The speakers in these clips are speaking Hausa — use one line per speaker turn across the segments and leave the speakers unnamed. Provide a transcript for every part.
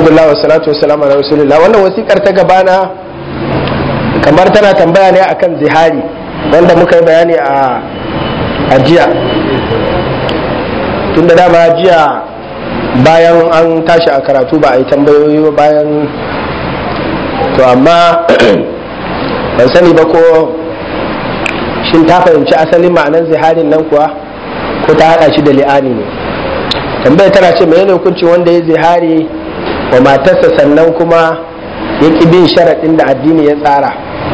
alhamdulillah wa salatu wa salam ala rasulillah wannan wasikar ta gabana kamar tana tambaya ne akan zihari wanda muka yi bayani a ajiya tun da dama jiya bayan an tashi a karatu ba a yi tambayoyi ba bayan to amma ban sani ba ko shin ta fahimci asalin ma'anar ziharin nan kuwa ko ta haɗa shi da li'ani ne tambaya tana ce mai hukunci wanda ya zihari wa matarsa sannan kuma ya ƙi bin sharaɗin da addini ya tsara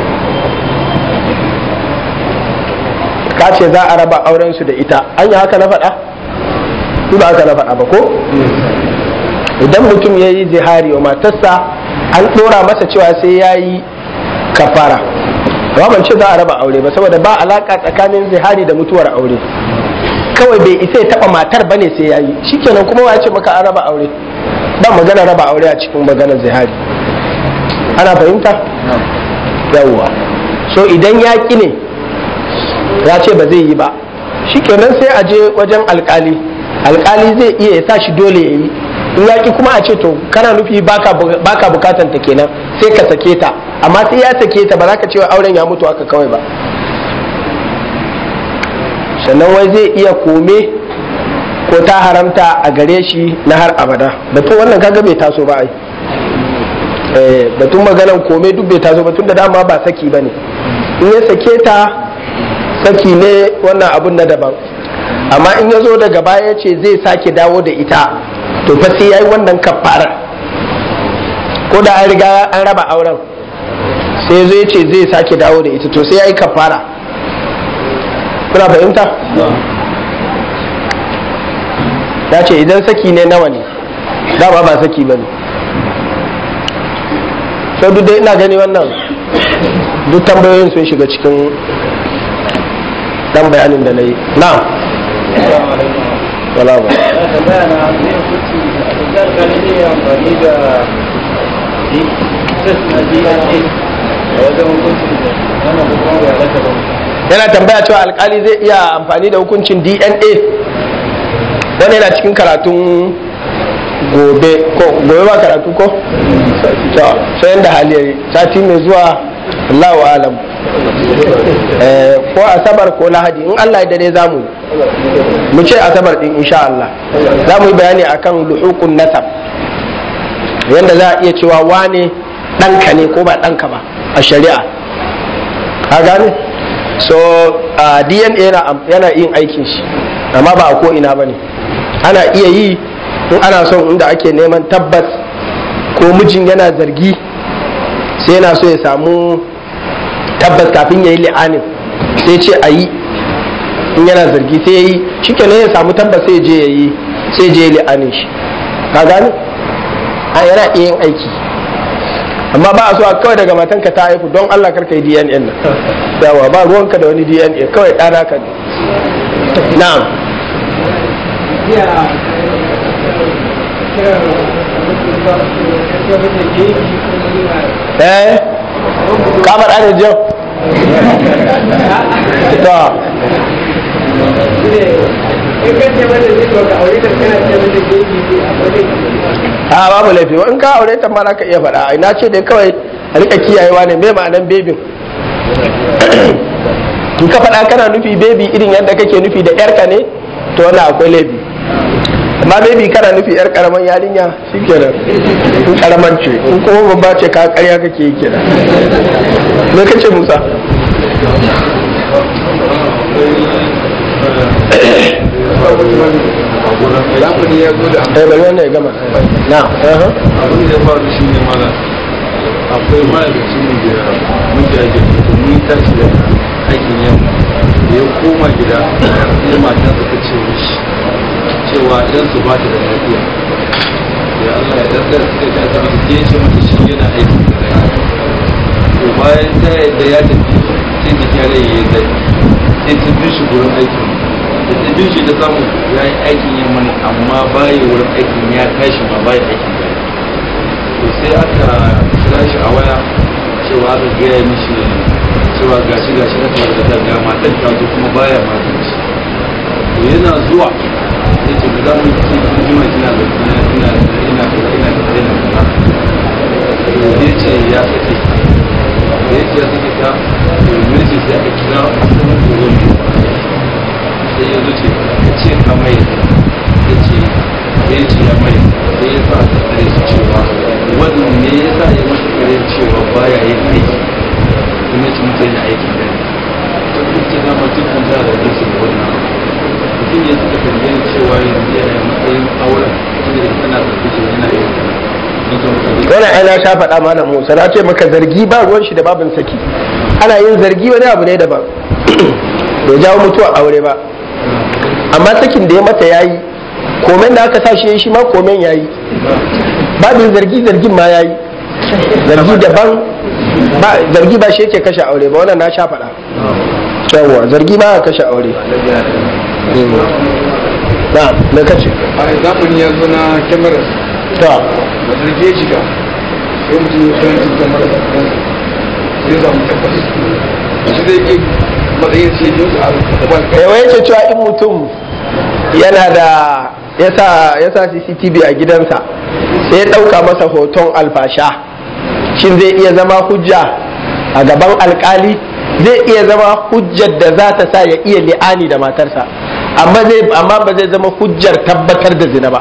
ka ce za a raba aurensu da ita an yi haka na faɗa? ba haka na faɗa ba ko? idan mutum ya yi zihari wa matarsa an ɗora masa cewa sai ya yi kafara amma ban ce za a raba aure ba saboda ba alaka tsakanin zihari da mutuwar aure kawai bai isa ya taba matar bane sai yayi shikenan kuma ya ce maka an raba aure ba magana raba aure a cikin maganar zihari ana fahimta yawwa so idan ya ki ne ya ce ba zai yi ba shikenan sai a je wajen alkali alkali zai iya ya sa shi dole ya yi in ya ki kuma a ce to kana nufi baka bukatan ta kenan sai ka sake ta amma sai ya sake ta ba za ka cewa auren ya mutu aka kawai ba sannan wai zai iya kome ko ta haramta a gare shi na har abada batun wannan kaga bai taso ba ai batun maganan kome duk bai taso ba tun da dama ba saki ba ne in ya sake ta saki ne wannan abun na daban amma in ya zo daga baya ce zai sake dawo da ita to fa sai yayi wannan kafara ko da an riga an raba auren sai zai ce zai sake dawo da ita to sai yayi kafara kuna fahimta ya ce idan saki ne nawa ne dama ba saki ba ne sau duk dai ina gani wannan duk tambayoyin sun shiga cikin dan bayanin da na yi na wala ba yana tambaya cewa alkali zai iya amfani da hukuncin dna wani yana cikin karatun gobe ko gobe ba karatu ko to sai da hali sati mai zuwa Allahu alam ko asabar ko lahadi in Allah ya dare zamu yi mu ce asabar din insha Allah za mu yi bayani akan luhukun nasab yanda za a iya cewa wane ɗanka ne ko ba ɗanka ba a shari'a ka gane so uh, dna yana yin aikin shi amma ba a ko'ina ba ne ana iya yi in ana son inda ake neman tabbas ko mijin yana zargi sai yana so ya samu tabbas kafin ya yi li'anin sai ce a yi in yana zargi sai ya yi cike ne ya samu tabbas sai je ya yi sai je li'anin shi ka gane a yana iya yin aiki amma ba a so a kawai daga matanka ta haifu don Allah karka yi DNA nan yawa ba ruwanka da wani DNA kawai ɗana ka ne na'am eh kamar ana jau to a babu laifi in ka aure ta ma ka iya faɗa ina ce dai kawai a rika kiyayewa ne mai ma'anan bebin in ka faɗa kana nufi bebi irin yadda kake nufi da yarka ne to wannan akwai laifi amma bebi kana nufi yar karaman yarinya shikenan in karaman ce in kuma babba ce ka karya kake yi kenan me kace Musa
zamani ya zo da
eh bari wannan ya gama na
abin da ya faru shi ne mana akwai ma'aikacin mu da muke ake mun tashi da aikin yamma da ya koma gida sai matan ta ce mishi cewa dan su ba ta da lafiya ya Allah ya dan dan suka ta ta ke ce mata shi yana aiki to bayan ta yadda ya tafi sai ta kyale ya yi zai sai ta bi shi gurin aikin da ta bin shi ta samu ya yi aikin yamma ne amma baya wurin aikin ya tashi ma baya aikin da to sai aka kira shi a waya cewa aka gaya mishi cewa gashi gashi na kamar da ga matan ta zo kuma baya matan shi to yana zuwa sai ce za mu yi cikin jima kina da ina ina ina ina ina ina ya sake ta da ya ce ya sake ta domin ce sai aka kira asalin kogon sai ya zuce ya ce ka mai ya ce ya ce ya mai sai ya sa ta kare su cewa wannan me ya sa ya mata kare cewa baya yin aiki kuma ci mutum ya aiki da ta kuke dama dukkan da da su da wannan mutum ya suka tambaye cewa yanzu yana matsayin auren tunda tana zargi yana yin
wannan ai na sha faɗa malam Musa na ce maka zargi ba ruwan shi da babin saki ana yin zargi wani abu ne daban bai jawo mutuwa aure ba amma sakin da ya mata yayi komen da aka sa shi shi ma komen yayi babin zargi zargin ma yayi zargi daban ba zargi ba shi yake kashe aure ba wannan na sha faɗa yawwa zargi ba kashe aure na me kace
a zamani ya zo na kyamarar
to
da zarge shiga sai mutum ya kan cin kyamarar da kansa sai zamu tabbas shi zai yi matsayin sai yi a gaban kai
yawa yake cewa in mutum yana da yasa yasa CCTV a gidansa sai ya ɗauka masa hoton alfasha shin zai iya zama hujja a gaban alkali zai iya zama hujjar da za ta sa ya iya li'ani da matarsa amma zai amma ba zai zama hujjar tabbatar da zina ba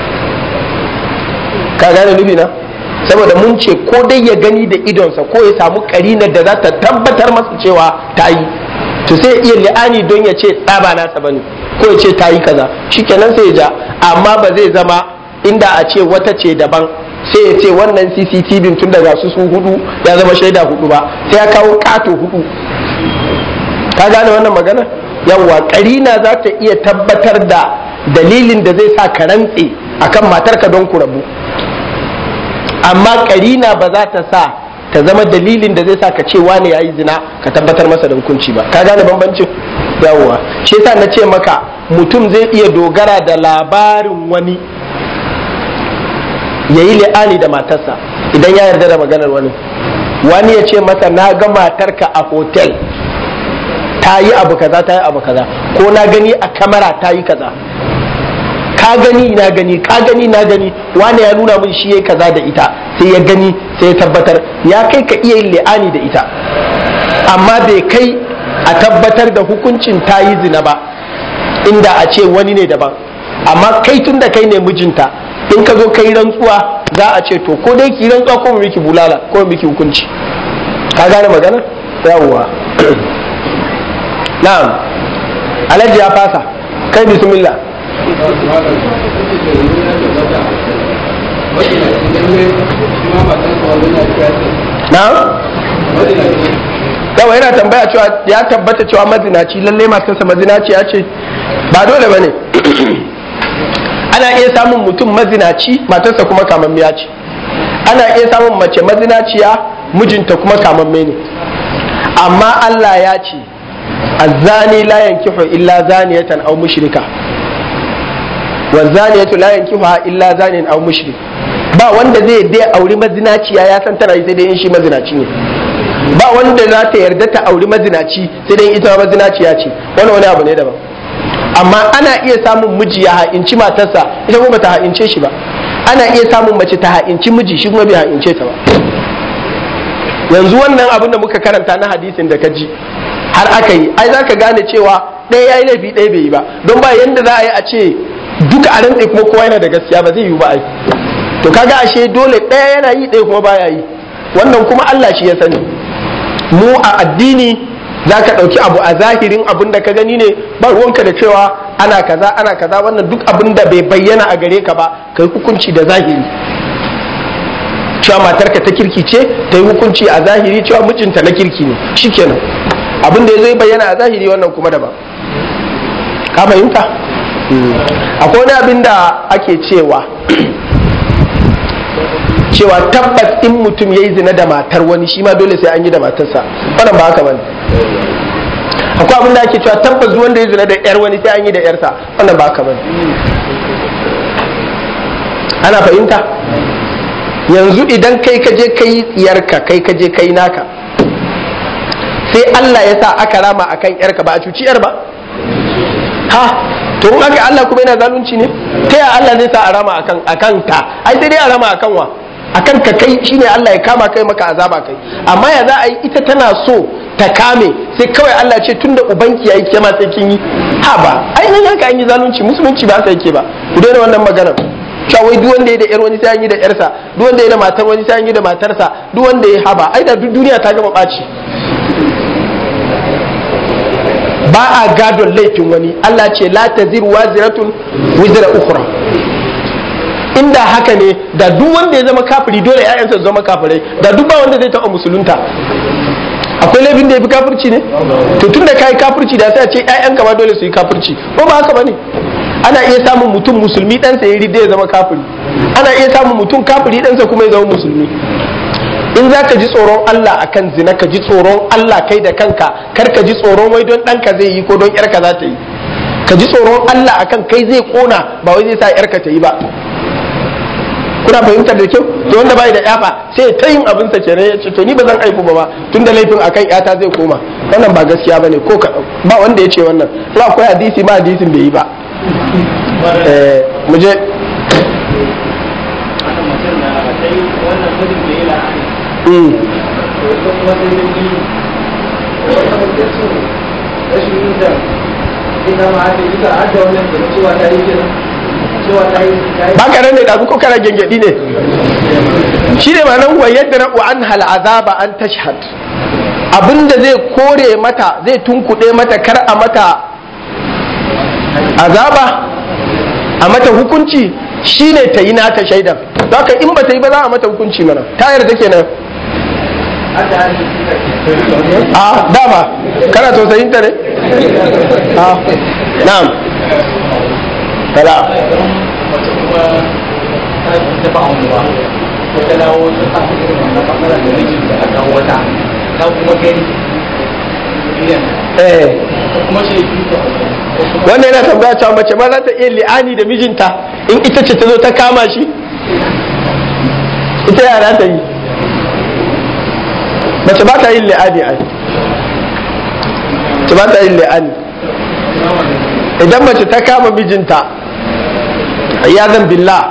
ka gane nufi na saboda mun ce ko dai ya gani da idonsa ko ya samu karinar da za ta tabbatar masa cewa ta yi to sai ya iya li'ani don ya ce tsaba nasa bane ko ya ce ta yi kaza shikenan sai ya ja amma ba zai zama inda a ce wata ce daban sai ya ce wannan cctv tun daga su su hudu ya zama shaida hudu ba sai ya kawo kato hudu ka gane wannan magana yawwa karina za ta iya tabbatar da dalilin da zai sa ka rantse akan matarka don ku rabu amma karina ba za ta sa ta zama dalilin da zai sa ka ce wane yayi zina ka tabbatar masa da hukunci ba ka gane bambancin yawwa shi yasa na ce maka mutum zai iya dogara da labarin wani ya yi li'ani da matarsa idan ya yarda da maganar wani wani ya ce masa na ga matarka a hotel ta yi abu kaza ta yi abu kaza ko na gani a kamera ta yi kaza ka gani na gani ka gani na gani wani ya nuna min shi ya kaza da ita sai ya gani sai ya tabbatar ya kai ka iya yin li'ani da ita amma bai kai a tabbatar da hukuncin ta yi zina ba inda a ce wani ne daban amma kai tun da kai ne mijinta in ka zo kai rantsuwa za a ce to ko dai ki rantsuwa ko mu miki bulala ko mu miki hukunci ka gane magana yawwa na'am alhaji ya fasa kai bismillah na'am yawa yana tambaya cewa ya tabbata cewa mazinaci lalle matarsa mazinaci ya ce ba dole ba ne ana iya samun mutum mazinaci matarsa kuma kamammiya ce ana iya samun mace mazinaciya mijinta kuma kamamme ne amma Allah ya ce azzani la yankihu illa zaniyatan aw mushrika wa zaniyatu la yankihuha illa zanin aw mushrik ba wanda zai dai auri mazinaciya ya san tana yi sai dai in shi mazinaci ne ba wanda za ta yarda ta auri mazinaci sai dai ita mazinaciya ce wani wani abu ne daban amma ana iya samun miji ya ha'inci matarsa ita kuma ta ha'ince shi ba ana iya samun mace ta ha'inci miji shi kuma bai ha'ince ta ba yanzu wannan abin da muka karanta na hadisin da ka ji har aka yi ai za ka gane cewa ɗaya ya yi laifi ɗaya bai yi ba don ba yanda za a yi a ce duka a rantse kuma kowa yana da gaskiya ba zai yi ba ai to kaga ashe dole ɗaya yana yi ɗaya kuma baya yi wannan kuma Allah shi ya sani mu a addini za ka ɗauki abu a zahirin abin da ka gani ne ba ruwanka da cewa ana kaza ana kaza wannan duk abin da bai bayyana a gare ka ba ka yi hukunci da zahiri cewa matarka ta kirki ce ta yi hukunci a zahiri cewa mijinta na kirki ne shikenan abin da ya zai bayyana a zahiri wannan kuma daban ka fahimta akwai wani abin da ake cewa cewa tabbas in mutum ya yi zina da matar wani shi ma dole sai an yi da matarsa wannan ba haka bane akwai abin da ake cewa tabbas wanda ya zina da yar wani sai an yi da yarsa wannan ba haka bane ana fahimta yanzu idan kai ka je kai yarka kai ka je kai naka sai Allah ya sa aka rama akan yarka ba a cuci yar ba ha to in aka Allah kuma yana zalunci ne ta ya Allah zai sa a rama akan akan ta ai sai dai a rama akan wa akan ka kai shine Allah ya kama kai maka azaba kai amma ya za a yi ita tana so ta kame sai kawai Allah ce tunda ubanki yayi ke ma sai kin yi ha ba ainihin haka an yi zalunci musulunci ba haka yake ba ku daina wannan maganar cewa wai duk wanda ya da yar wani sai an yi da yarsa duk wanda ya da matar wani sai an yi da matarsa duk wanda ya haba ai da duk duniya ta gama ɓaci ba a gadon laifin wani Allah ce la taziru waziratun wizra ukhra inda haka ne da duk wanda ya zama kafiri dole ƴaƴansa su zama kafirai da duk ba wanda zai taɓa musulunta akwai laifin da ya fi kafirci ne to tun da kai kafirci da sai a ce ƴaƴanka ma dole su yi kafirci ko ba haka bane ana iya samun mutum musulmi ɗansa ya ridda ya zama kafiri ana iya samun mutum kafiri ɗansa kuma ya zama musulmi in za ka ji tsoron Allah akan zina ka ji tsoron Allah kai da kanka kar ka ji tsoron wai don ɗanka zai yi ko don ƴarka za ta yi ka ji tsoron Allah akan kai zai kona ba wai zai sa ƴarka ta yi ba kuna fahimtar da kyau to wanda bai da yafa sai ta yin abin sa kenan ya ce to ni ba zan aifu ba ba tunda laifin akan yata zai koma wannan ba gaskiya bane ko ba wanda ya ce wannan in akwai hadisi ma hadisin bai yi ba eh mu je ba ka ne da ko kana gengedi ne shi ne ma'anar wa yadda na an hal azaba an tashhad abinda zai kore mata zai tunkuɗe mata kar a mata azaba a mata hukunci shine ta yi nata shaidan haka in ba ta yi ba za a mata hukunci mana ta yarda kenan a dama kana tausayin ta ne a na'am kala wannan yana tambaya cewa mace ma za ta iya li'ani da mijinta in ita ce ta zo ta kama shi ita yara ta yi mace ba ta yin li'ani ai mace ba ta yin li'ani idan mace ta kama mijinta ya zan billah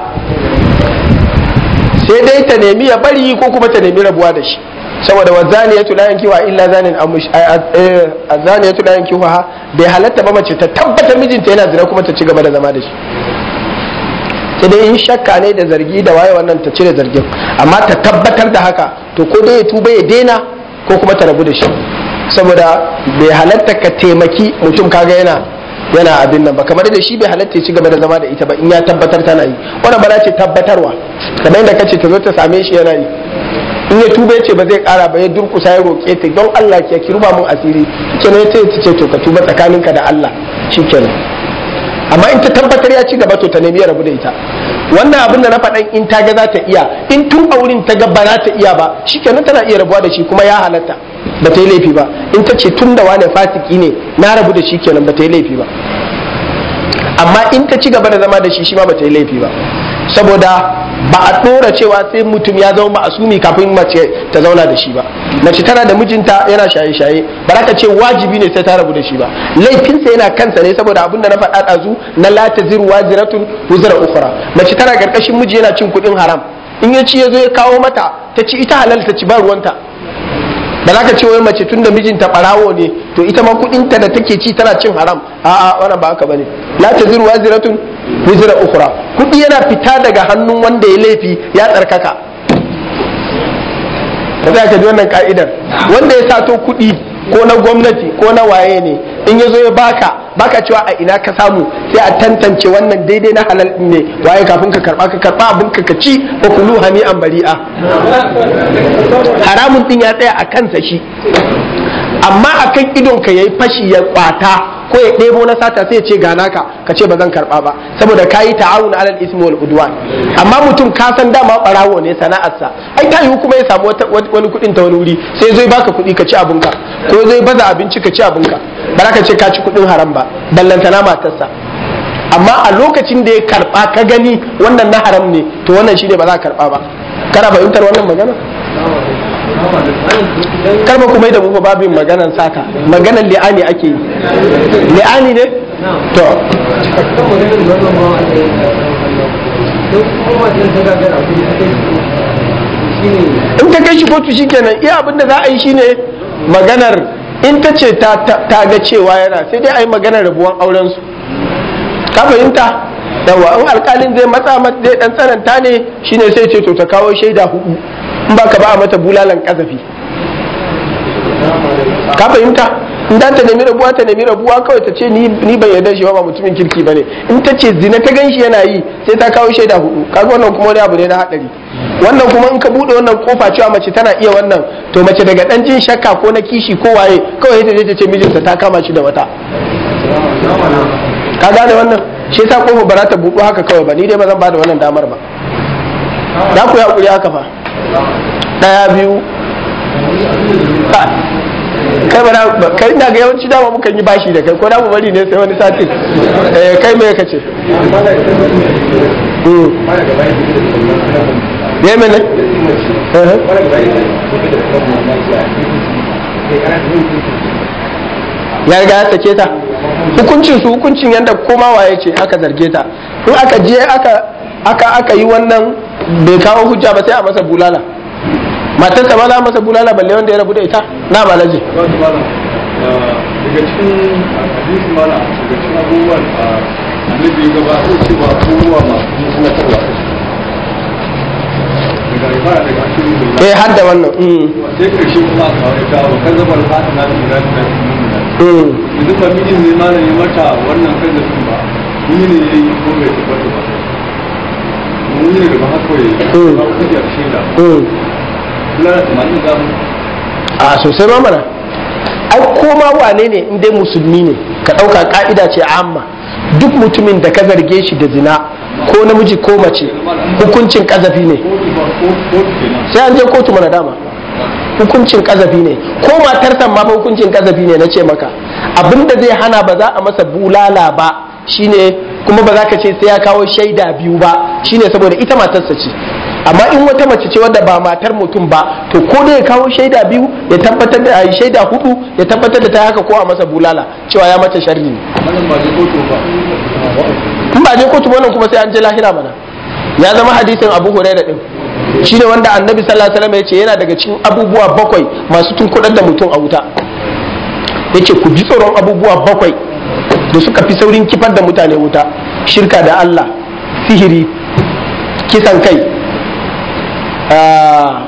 sai dai ta nemi ya bari ko kuma ta nemi rabuwa da shi saboda wa zaniyatu la yankiwa illa zanin azaniyatu la yankiwa bai halatta ba mace ta tabbata mijinta yana zina kuma ta ci gaba da zama da shi sai dai in shakka ne da zargi da waye wannan ta cire zargin amma ta tabbatar da haka to ko dai ya tuba ya daina ko kuma ta rabu da shi saboda bai halatta ka taimaki mutum kaga yana yana abin nan ba kamar da shi bai halatta ya ci gaba da zama da ita ba in ya tabbatar tana yi wannan ba ce tabbatarwa kamar yadda kace ta zo ta same shi yana yi in ya tuba ya ce ba zai kara ba ya durkusa ya roƙe ta don Allah ke ki ruba mun asiri kenan ya ce ce to ka tuba tsakaninka da Allah shikenan amma in ta tabbatar ya ci gaba to ta nemi ya rabu da ita wannan abin da na faɗan in ta ga za ta iya in tun a wurin ta ga ba za ta iya ba shikenan tana iya rabuwa da shi kuma ya halatta ba ta yi laifi ba in ta ce tun da wane fasiki ne na rabu da shi kenan ba ta yi laifi ba amma in ta ci gaba da zama da shi shi ma ba ta yi laifi ba saboda ba a ɗora cewa sai mutum ya zama ma'asumi kafin mace ta zauna da shi ba mace tana da mijinta yana shaye-shaye ba za ka ce wajibi ne sai ta rabu da shi ba laifinsa yana kansa ne saboda abin da na faɗa ɗazu na la taziru waziratun wuzra ukhra mace tana karkashin miji yana cin kuɗin haram in ya ci ya zo ya kawo mata ta ci ita halal ta ci ba ruwanta ba za ka ce wai mace tun da mijinta ɓarawo ne to ita ma kuɗinta da take ci tana cin haram a'a wannan ba haka bane la taziru waziratun wizra ukhra kudi yana fita daga hannun wanda ya laifi ya tsarkaka ka za ka ji wannan ka'idar wanda ya sato kudi ko na gwamnati ko na waye ne in ya zo ya baka baka cewa a ina ka samu sai a tantance wannan daidai na halal din ne waye kafin ka karba ka karba abin ka ci ko kulu hani an bari'a haramun din ya tsaya a kansa shi amma akan idon ka yayi fashi ya kwata ko ya ɗebo na sata sai ya ce gana ka ka ce ba zan karɓa ba saboda ka yi ta'awun alal ismi wal udwan amma mutum ka san dama ɓarawo ne sana'arsa ai ta yiwu kuma ya samu wani kuɗin ta wani wuri sai zai baka kuɗi ka ci abinka ko zai baza abinci ka ci abinka ba za ka ce ka ci kuɗin haram ba ballantana matarsa amma a lokacin da ya karɓa ka gani wannan na haram ne to wannan shine ba za ka karɓa ba kana fahimtar wannan magana karba kuma da mu babin maganan sata maganan li'ani ake yi li'ani ne to in ta kai shi kotu shikenan iya abin da za a yi shine maganar in ta ce ta ga cewa yana sai dai a yi maganar rabuwan auren su ka fahimta yawa in alkalin zai matsa mata zai dan tsananta ne shine sai ce to ta kawo shaida hudu in ba ka ba a mata bulalan kazafi ka fahimta in da ta nemi rabuwa ta nemi rabuwa kawai ta ce ni ban yarda shi ba mutumin kirki bane in ta ce zina ta ganshi yana yi sai ta kawo shaida hudu kaga wannan kuma wani abu ne na hadari wannan kuma in ka bude wannan kofa cewa mace tana iya wannan to mace daga dan jin shakka ko na kishi ko waye kawai ta je ta ce mijinta ta kama shi da wata ka gane wannan shi yasa kofa ba za ta buɗu haka kawai ba ni dai ba zan bada wannan damar ba za ku yi hakuri haka fa daya biyu kai ba kai na ga yawanci dama mukan yi bashi da kai ko da mu bari ne sai wani sati eh kai me kace ya mene ya riga ya sake ta hukuncin su hukuncin yadda koma waye ce aka zarge ta in aka je aka aka aka yi wannan bai kawo hujja ba sai a masa bulala matarsa ma za a masa bulala balle wanda ya rabu da ita na malaji
daga cikin hadisi mana daga cikin abubuwan annabi ya gabatar cewa abubuwa masu sanatarwa daga ibara daga ashirin da
eh har da wannan mm
sai karshe kuma a kawai ta wa kan zama alfata na da da da
mm
yanzu ba mijin ne malam ya mata wannan kan da sun ba mini ne ya yi ko bai tabbata ba mun yi daga ba haka ya yi ba ku da shaida
mm
kula da tamanin da mu
a sosai ma mana ai koma wane ne in dai musulmi ne ka ɗauka ka'ida ce amma duk mutumin da ka zarge shi da zina ko namiji ko mace hukuncin kazafi ne
kotu ba kotu kenan
sai an je kotu mana dama hukuncin kazafi ne ko matarsa ma fa hukuncin kazafi ne na ce maka abinda zai hana ba za a masa bulala ba shine kuma ba za ka ce sai ya kawo shaida biyu ba shine saboda ita matarsa ce amma in wata mace ce wadda ba matar mutum ba to ko da ya kawo shaida biyu ya tabbatar da ai shaida hudu ya tabbatar da ta haka ko a masa bulala cewa ya mata sharri ne
wannan ba je kotu ba
in ba je kotu wannan kuma sai an je lahira mana ya zama hadisin abu huraira din shi ne wanda annabi sallallahu alaihi wasallam ya ce yana daga cikin abubuwa bakwai masu tunkudar da mutum a wuta ya ce ku ji tsoron abubuwa bakwai da suka fi saurin kifar da mutane wuta shirka da Allah sihiri kisan kai ah,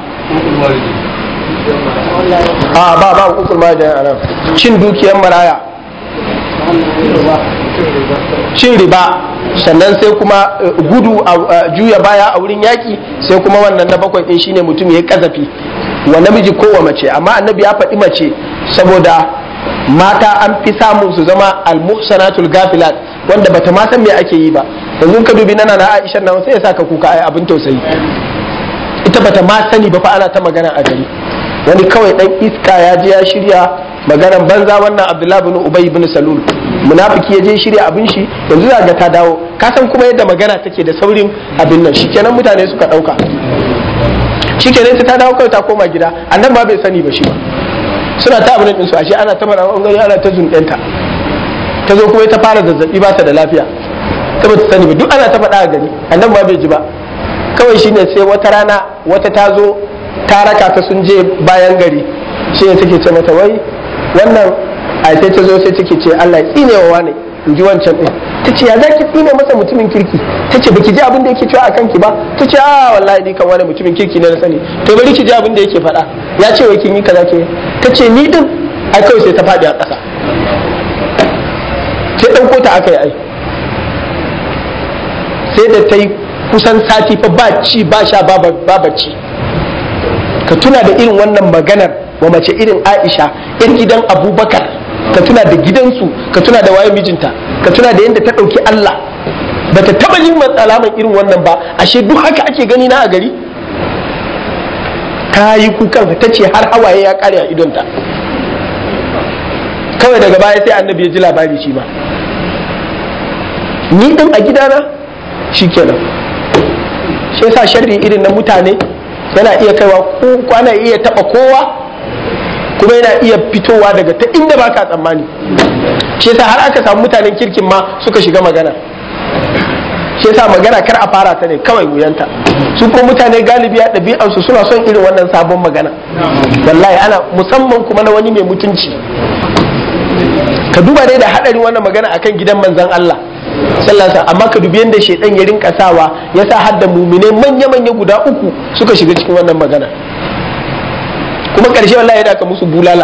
a ba ba ukul ma da anan cin dukiyar maraya cin riba sannan sai kuma eh, gudu a a juya baya a wurin yaki sai kuma wannan na bakwai din shine mutum ya kazafi wa namiji ko wa mace amma annabi ya faɗi mace saboda mata an fi samun su zama almuhsanatul gafilat wanda bata ma san me ake yi ba yanzu ka dubi nana na Aisha nan sai ya saka kuka ai abin tausayi ita bata ma sani ba fa ana ta magana a gari wani kawai dan iska ya je ya shirya maganan banza wannan Abdullahi bin Ubay bin Salul munafiki ya je shirya abin shi yanzu za ga ta dawo ka san kuma yadda magana take da saurin abin nan shikenan mutane suka dauka shikenan ta dawo kawai ta koma gida annan ba bai sani ba shi ba suna ta abin din su ashe ana ta mara wani ana ta zunɗenta ta zo kuma ta fara zazzabi ba ta da lafiya ta ba ta sani ba duk ana ta faɗa a gari annan ba bai ji ba kawai shine sai wata rana wata ta zo ta raka ta sun je bayan gari shi ne take ce mata wai wannan a sai ta zo sai take ce Allah ya tsine wa wane in ji wancan din ta ce ya za ki tsine masa mutumin kirki ta ce baki ji abin da yake cewa a kanki ba ta ce a wallahi ni kan wani mutumin kirki ne na sani to bari ki ji abin da yake faɗa ya ce wai kin yi kaza ke ta ce ni din ai kawai sai ta faɗi a ƙasa sai ɗauko ta aka yi ai sai da ta yi kusan sati fa ba ci ba sha ba ba bacci ka tuna da irin wannan maganar wa mace irin Aisha yan gidan Abubakar ka tuna da gidansu ka tuna da waye mijinta ka tuna da yadda ta ɗauki Allah ba ta taɓa yin alaman irin wannan ba ashe duk haka ake gani na a gari ta yi kukan ta ce har hawaye ya ƙare a idonta kawai daga baya sai annabi ya ji labari shi ma ni din a gidana shi kenan shi yasa sharri irin na mutane yana iya kaiwa ko kwana iya taba kowa kuma yana iya fitowa daga ta inda ba ka tsammani shi yasa har aka samu mutanen kirkin ma suka shiga magana shi yasa magana kar a fara ta ne kawai wuyanta su kuma mutane galibi a ɗabi'ansu suna son irin wannan sabon magana wallahi ana musamman kuma na wani mai mutunci ka duba dai da haɗarin wannan magana akan gidan manzon Allah sallallahu amma ka dubi yadda shaidan ya rinka sawa ya sa hadda mumine manya-manya guda uku suka shiga cikin wannan magana kuma ƙarshe wallahi da aka musu bulala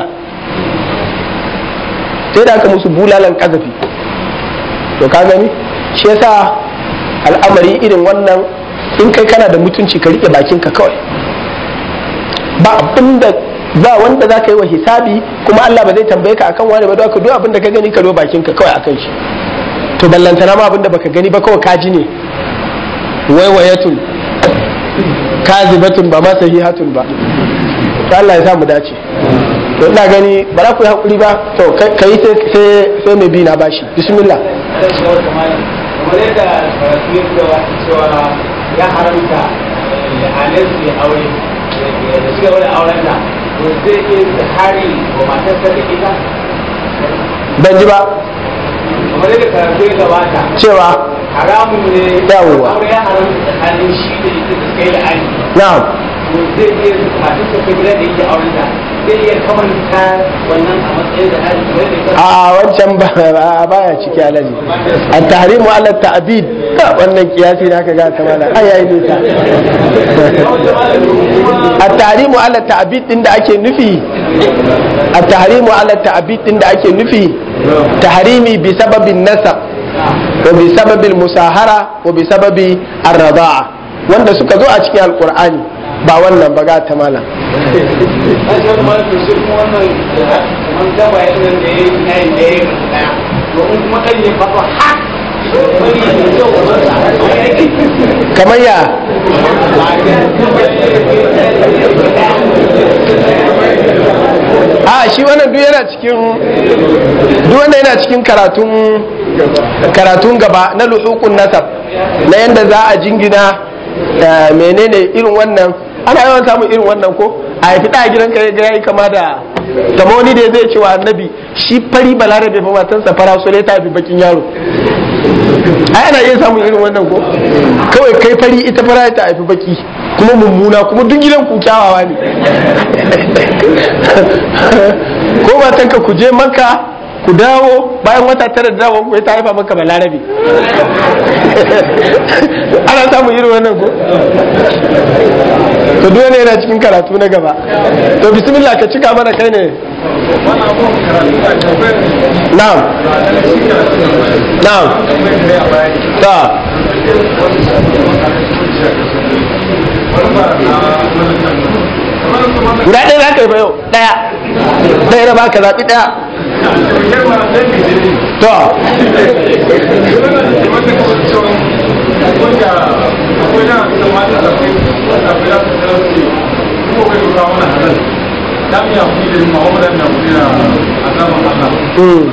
sai da aka musu bulalan kazafi to ka gani shi yasa al'amari irin wannan in kai kana da mutunci ka rike bakinka kawai ba abin da ba wanda za ka yi wa hisabi kuma Allah ba zai tambaye ka akan wani ba don ka duk abin da ka gani ka do bakinka kawai akan shi to ballantana ma abin da baka gani ba kawai kaji ne waiwayatun kazibatun ba ma sahihatun ba to Allah ya sa mu dace to ina gani ba za ku yi hakuri ba to ka yi sai mai bi na bashi bismillah
kamar yadda karatu ya cewa cewa ya haramta halin su aure da shiga wani auren da to zai iya hari wa matarsa da ita
ban ji ba
kamar yadda karatu ya gabata
cewa
haramun ne
Yawwa.
aure ya haramta tsakanin shi da ita da kai da ani
na'am
to zai iya matarsa ta gida da yake auren da zai iya kamanta wannan a matsayin da hari kamar yadda ya
a wancan ba a baya ciki alaji a tahrimu ala ta'bid Ha, wannan kiyasi da aka ga ta mala ai ai ne ta a tahrimu ala ta'bid din da ake nufi a tahrimu ala ta'bid din da ake nufi tahrimi bi sababin nasab wa bi sababil musahara wa bi sababi ar-rida'a wanda suka zo a cikin alqur'ani ba wannan ba ga ta mala
Ashe wani mara to shi kuma wannan kamar gaba ya nan da ya yi na yin ɗaya da ɗaya. To in kuma ɗan ya faɗo ha! Wani ya ce wa masa a yake.
kamar ya a shi wannan duk yana cikin duk wanda yana cikin karatun karatun gaba na luhukun nasab na yanda za a jingina eh, menene irin wannan ana yawan samun irin wannan ko a haifi ɗa a gidanka ya ga yayi kama da kama wani da zai ce wa annabi shi fari balarabe fa matansa fara so ta fi bakin yaro ai ana iya samun irin wannan ko kawai kai fari ita fara ta haifi baki kuma mummuna kuma duk gidan ku kyawawa ne ko matanka ku je maka ku dawo bayan wata tara da dawo ku ta haifa maka balarabe ana samun irin wannan ko to duk wani yana cikin karatu na gaba to bismillah ka cika mana kai ne na'am na'am ta guda ɗaya za ka yi bayo ɗaya ɗaya na baka zaɓi ɗaya to mm.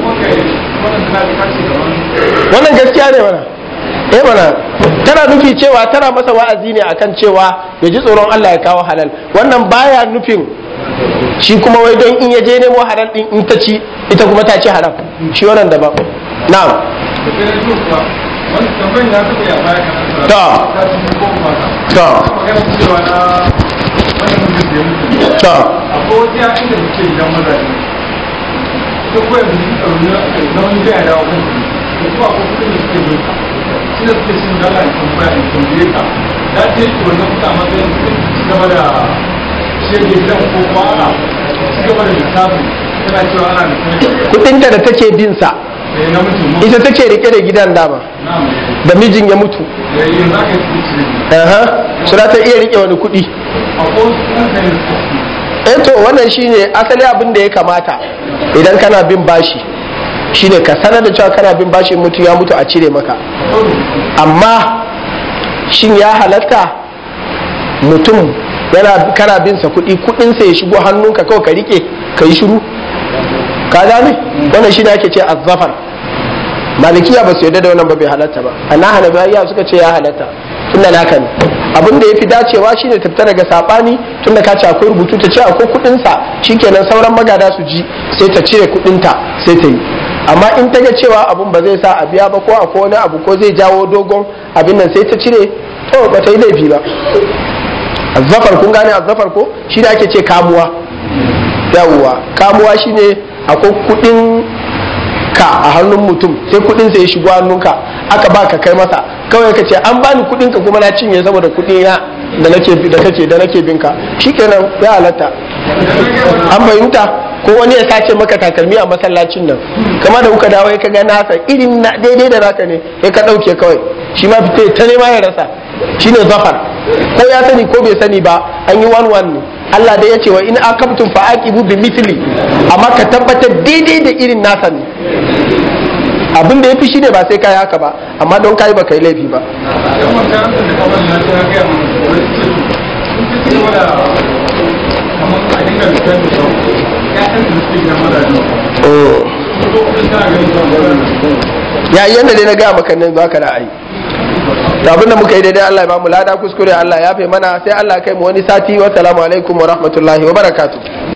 wannan gaskiya ne mana eh mana tana nufi cewa tana masa wa'azi ne akan cewa ya ji tsoron Allah ya kawo halal wannan baya nufin shi kuma wai don in ya je nemo halal din in ta ci ita kuma ta ci haram shi wannan daban na'am to to to kudinta da take bin sa ita take rike da gidan dama da mijin ya mutu aha su ta iya rike wani kudi eh to wannan shine asali abin da ya kamata idan kana bin bashi shine ka sanar da cewa kana bin bashi mutu ya mutu a cire maka amma shin ya halatta mutum yana kana bin sa kuɗi kuɗin sa ya shigo hannunka kawai ka rike ka yi shiru ka gane wannan shine ake ce azzafar malikiya ba su yarda da wannan ba bai halatta ba ana hanabiya suka ce ya halatta tunda naka ne abin da ya fi dacewa shine ta fita daga sabani tunda ka ce akwai rubutu ta ce akwai kuɗin sa shikenan sauran magada su ji sai ta cire kuɗin ta sai ta yi amma in ta ga cewa abun ba zai sa a biya ba ko akwai wani abu ko zai jawo dogon abin nan sai ta cire to ba ta yi laifi ba azzafar kun gane azzafar ko shi da ake ce kamuwa yawwa kamuwa shine akwai kudin ka a hannun mutum sai kudin sa ya shigo hannunka aka ba ka kai masa kawai ka ce an bani kudin ka kuma na cinye saboda kudin ya da nake da kake da nake binka shikenan ya halatta an fahimta ko wani ya sace maka takalmi a masallacin nan kama da kuka dawo ka ga nasa irin na daidai da naka ne sai ka dauke kawai shi ma fita ta nema ya rasa shine zafar ko ya sani ko bai sani ba an yi one one ne Allah dai ya ce wa in akabtum fa aqibu bi mithli amma ka tabbatar daidai da irin nasa ne abin da yafi shine ba sai kai haka ba amma don kai ba kai laifi ba ya yanda dai na gaya maka nan baka da ai to abin da muka yi daidai Allah ya ba mu lada kuskure Allah ya fe mana sai Allah ya kai mu wani sati wa salamu alaikum wa rahmatullahi wa barakatuh